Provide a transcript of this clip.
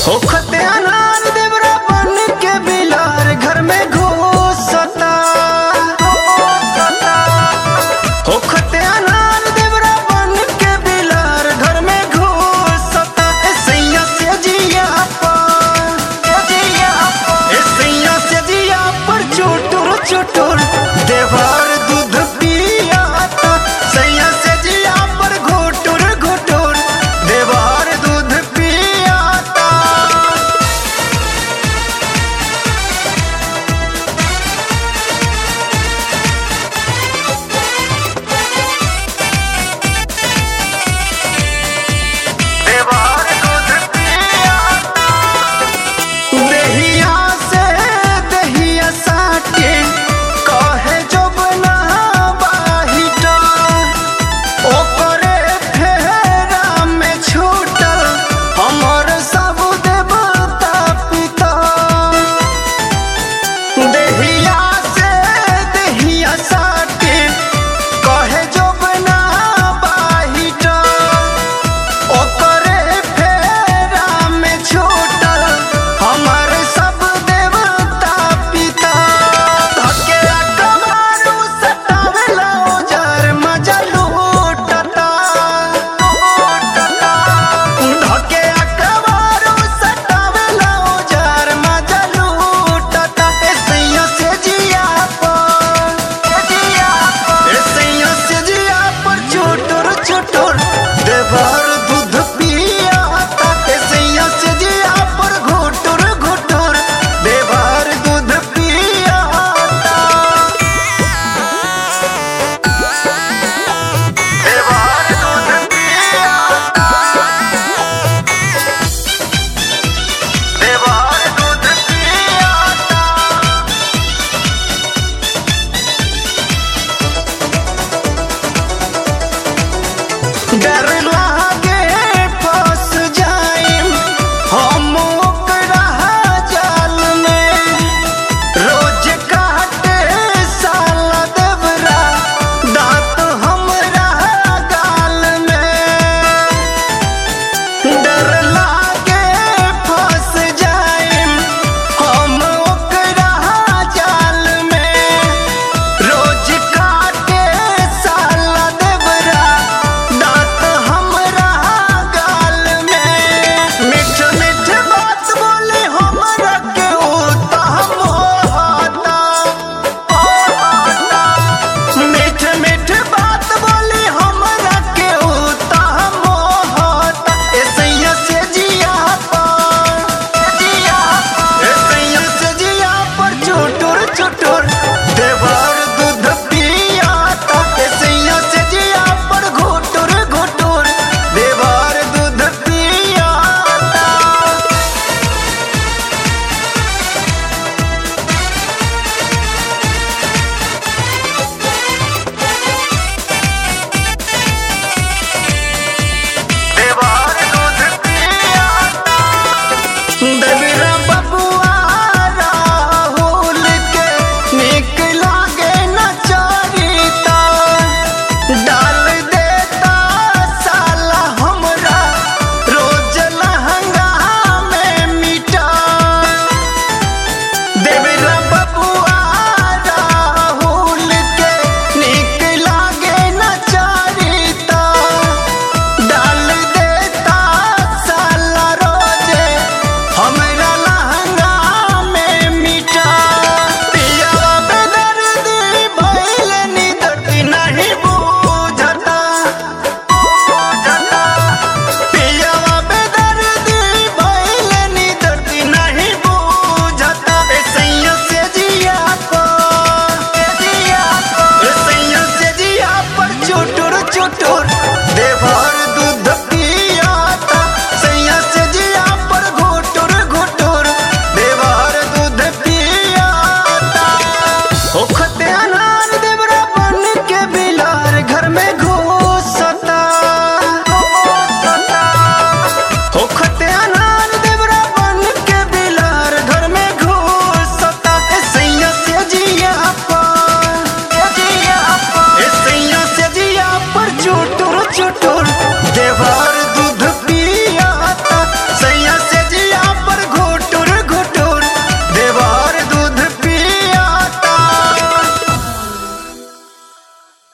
होखते अनार देवरा बन के बिलार घर में घुसता होखते अनार देवरा बन के बिलार घर में घुसता ए सैया से जिया पर ए सैया से जिया पर चुटुर चुटुर देवार दूध पियाता सैया से जिया पर घुटुर घुटुर देवार दूध पियाता देवार दूध पियाता देहिया से देहिया साटे कहे जब ना बाहिटा ओकरे फेरा में छूटल हमर सब देवता पिता देहिया से देहिया साटे कहे जब ना बाहिटा ओकरे फेरा में छूटल हमर सब देवता पिता धके कमारू सतावेला उजर मजा लूटता धके कमारू सतावेला उजर मजा लूटता ए सैया से जिया पर ए सैया से जिया पर चुटुर चुटुर देवर दूध पियाता ए सैया से जिया पर घुटुर घुटुर देवर दूध पियाता देवर दूध पियाता देवर दूध पियाता डर लागे फंस जाइम हम ओकरा जाल में रोज काटे साला देवरा दांत हमरा गाल में डर लागे फंस जाइम हम ओकरा जाल में रोज काटे साला देवरा दांत हमरा गाल में मीठ मीठ बात बोले हमरा के उता मोहता मीठ मीठ बात बोले हमरा के उता मोहता ए सैया से जिया पर ए सैया से जिया पर चुटुर चुटुर देवर दूध पियाता ए सैया से जिया पर घुटुर घुटुर देवर दूध पियाता देवार दूध पियाता देवरा बबुआ राहुल के निक लागे न चरिता डाल देता साला हमरा रोज लहंगा में मिटा देवरा बबुआ राहुल के निक लागे न चरिता डाल देता साला रोजे हमरा लहंगा में मिटा पिया बेदर्दी भइल नी दर्दी नहीं बुझता पिया बेदर्दी भइल नी दर्दी नहीं बुझता ए सैया से जिया पर ए सैया से जिया पर चुटुर चुटुर